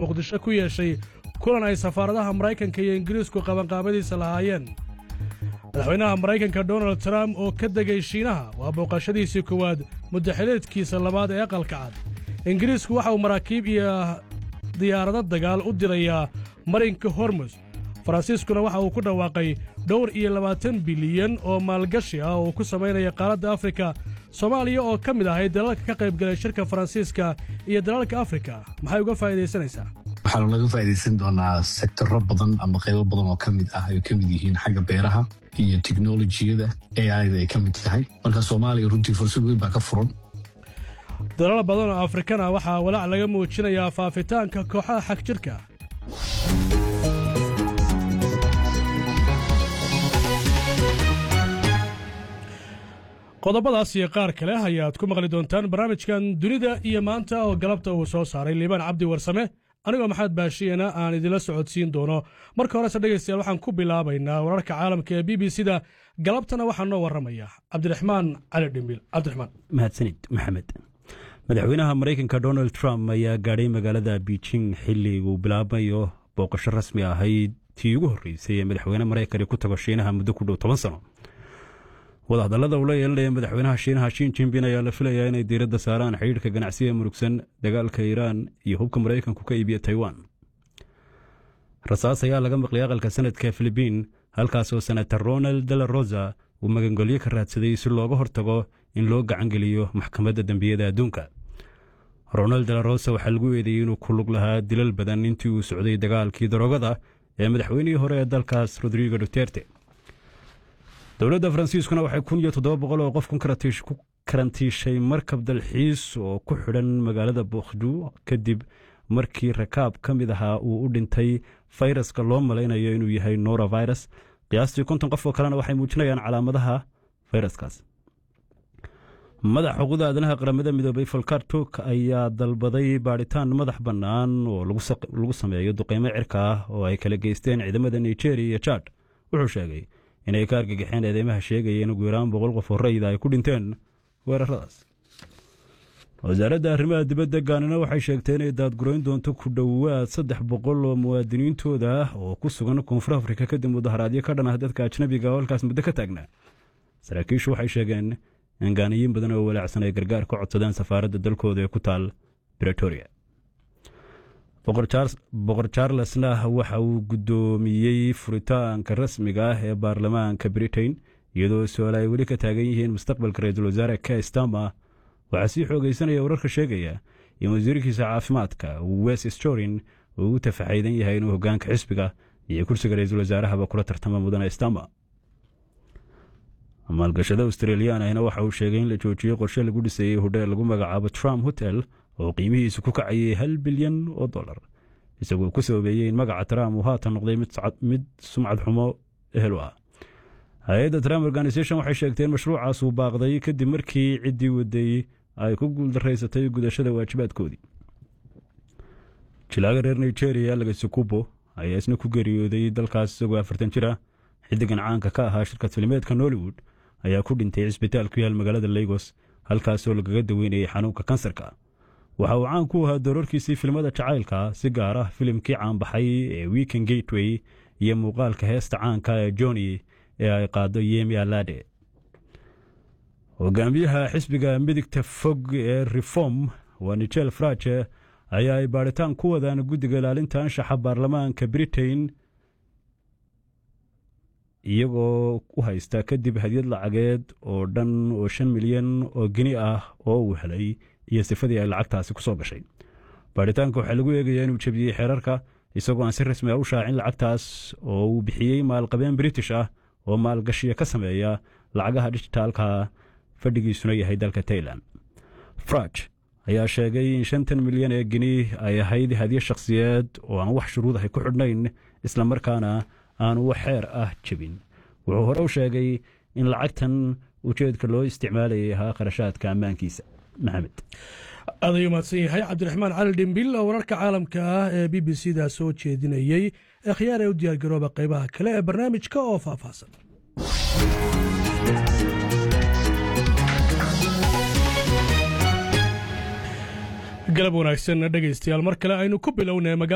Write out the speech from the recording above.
muqdisho ku yeeshay kulan ay safaaradaha maraykanka iyo ingiriisku qabanqaabadiisa lahaayeen madaxweynaha maraykanka donald trump oo ka degay shiinaha waa booqashadiisii koowaad muddaxileedkiisa labaad ee aqalka cad ingiriisku waxa uu maraakiib iyo diyaarado dagaal u dirayaa marinka hormus faransiiskuna waxa uu ku dhawaaqay dhowr iyo labaatan bilyan oo maalgashi ah oo uu ku samaynaya qaaradda afrika soomaaliya oo ka mid ahay dalalka ka qaybgalay shirka faransiiska iyo dalalka afrika maxay uga faa'iidaysanaysaa waxaa laga faa'iidaysan doonaa sektoro badan ama qaybo badan oo ka mid ah ay ka mid yihiin xagga beeraha iyo teknolojiyada aida ay ka mid tahay marka soomaaliya runtii fursad weyn baa ka furan dalal badan oo afrikana waxaa walaac laga muujinayaa faafitaanka kooxaha xag jirka qodobadaas iyo qaar kale ayaad ku maqli doontaan barnaamijkan dunida iyo maanta oo galabta uu soo saaray liibaan cabdi warsame anigoo maxamed baashiyana aan idinla socodsiin doono marka horese dhegaystayaal waxaan ku bilaabaynaa wararka caalamka ee b b c da galabtana waxaa noo warramaya cabdiraxmaan cali dhimbil cabdiraxmaan mahadsanid maxamed madaxweynaha maraykanka donald trump ayaa gaadhay magaalada beijing xilli uu bilaabayo booqasho rasmi ahayd tii ugu horreysay ee madaxweyne maraykani ku tago shiinaha muddo ku dhow toban sano wadahadallada uu la yeelanaya madaxweynaha shiinaha shin jinbin ayaa la filayaa inay diiradda saaraan xidhiidhka ganacsiga murugsan dagaalka iiraan iyo hubka maraykanku ka iibiya taiwan rasaas ayaa laga maqlay aqalka sanadka filibiin halkaasoo senator ronald de la rosa uu magangolyo ka raadsaday si looga hortago in loo gacangeliyo maxkamadda dembiyada adduunka ronald de la rosa waxaa lagu eedeeyey inuu ku lug lahaa dilal badan intii uu socday dagaalkii daroogada ee madaxweynihii hore ee dalkaas rodrigo duterte dowladda faransiiskuna waxay kun iyo toddoba boqol oo qof ku karantiishay markab dalxiis oo ku xidhan magaalada bokhdu kadib markii rakaab ka mid ahaa uu u dhintay fayraska loo malaynayo inuu yahay norovirus qiyaastii konton qof oo kalena waxay muujinayaan calaamadaha fayraskaas madaxa xuquuqda aadanaha qaramada midoobay folkar tuk ayaa dalbaday baadhitaan madax bannaan oo lagu sameeyo duqeymo cirka ah oo ay kala geysteen ciidamada nigeria iyo jad wuxuu sheegay inay ka argagixeen eedeymaha sheegaya in ugu yaraan boqol qof oo rayida ay ku dhinteen weeraradaas wasaaradda arrimaha dibadda gaanina waxay sheegtay inay daadgurayn doonto ku dhowaad saddex boqol oo muwaadiniintooda ah oo ku sugan koonfur afrika kadib mudaharaadyo ka dhan ah dadka ajnabiga oo halkaas muddo ka taagnaa saraakiishu waxay sheegeen in gaaniyiin badan oo walaacsan ay gargaar ka codsadeen safaaradda dalkooda ee ku taal bretoria boqor charlesna waxa uu guddoomiyey furitaanka rasmiga ah ee baarlamaanka britain iyadoo su-aal ay weli ka taagan yihiin mustaqbalka ra-iisul wasaare ke stama waxaa sii xoogaysanaya wararka sheegaya in wasiirkiisa caafimaadka wes storin uu u tafaxaydan yahay inuu hogaanka xisbiga iyo kursiga ra-iisul wasaarahaba kula tartama mudane stama maalgashada australiyan ahna waxa uu sheegay in la joojiyey qorshe lagu dhisayey hodheel lagu magacaabo trump hotel oo qiimihiisu ku kacayay hal bilyan oo dollar isagoo ku sababeeyey in magaca trump uu haatan noqday mid sumcad xumo ehel u ah hay-adda trump organisation waxay sheegtay in mashruucaas uu baaqday kadib markii ciddii waday ay ku guuldaraysatay gudashada waajibaadkoodii jilaaga reer nigeria lagasukubo ayaa isna ku geeriyooday dalkaas isagoo afartan jir ah xiddigan caanka ka ahaa shirkad filimeedka nollywood ayaa ku dhintay cisbitaal ku yaal magaalada lagos halkaasoo lagaga daweynayay xanuunka kansarka waxa uu caan ku ahaa doorarkiisii filmada jacaylka si gaar ah filimkii caanbaxay ee weekend gateway iyo muuqaalka heesta caanka ee joni ee ay qaado yemi alade hogaamiyaha xisbiga midigta fog ee reform waa nigel fraje ayaa ay baadhitaan ku wadaan guddiga ilaalinta anshaxa baarlamaanka britain iyagoo u haysta kadib hadyad lacageed oo dhan oo shan milyan oo geni ah oo uu helay iyo sifadii ay lacagtaasi ku soo gashay baadhitaanka waxaa lagu eegayaa inuu jebiyey xeerarka isagoo aan si rasmi ah u shaacin lacagtaas oo uu bixiyey maalqabeen british ah oo maalgashiya ka sameeya lacagaha dijitaalka fadhigiisuna yahay dalka tailan fraj ayaa sheegay in shantan milyan ee geni ay ahayd hadyo shakhsiyeed oo aan wax shuruudahay ku xidhnayn islamarkaana aanu wax xeer ah jebin wuxuu hore u sheegay in lacagtan ujeedka loo isticmaalayay ahaa kharashaadka ammaankiisa maxamed aad ayuu mahadsan yahay cabdiraxmaan cali dhimbil oo wararka caalamka ah ee b b c da soo jeedinayey ee khiyaar ee u diyaargarooba qaybaha kale ee barnaamijka oo faahfaahsan galab wanaagsan dhegaystayaal mar kale aynu ku bilownay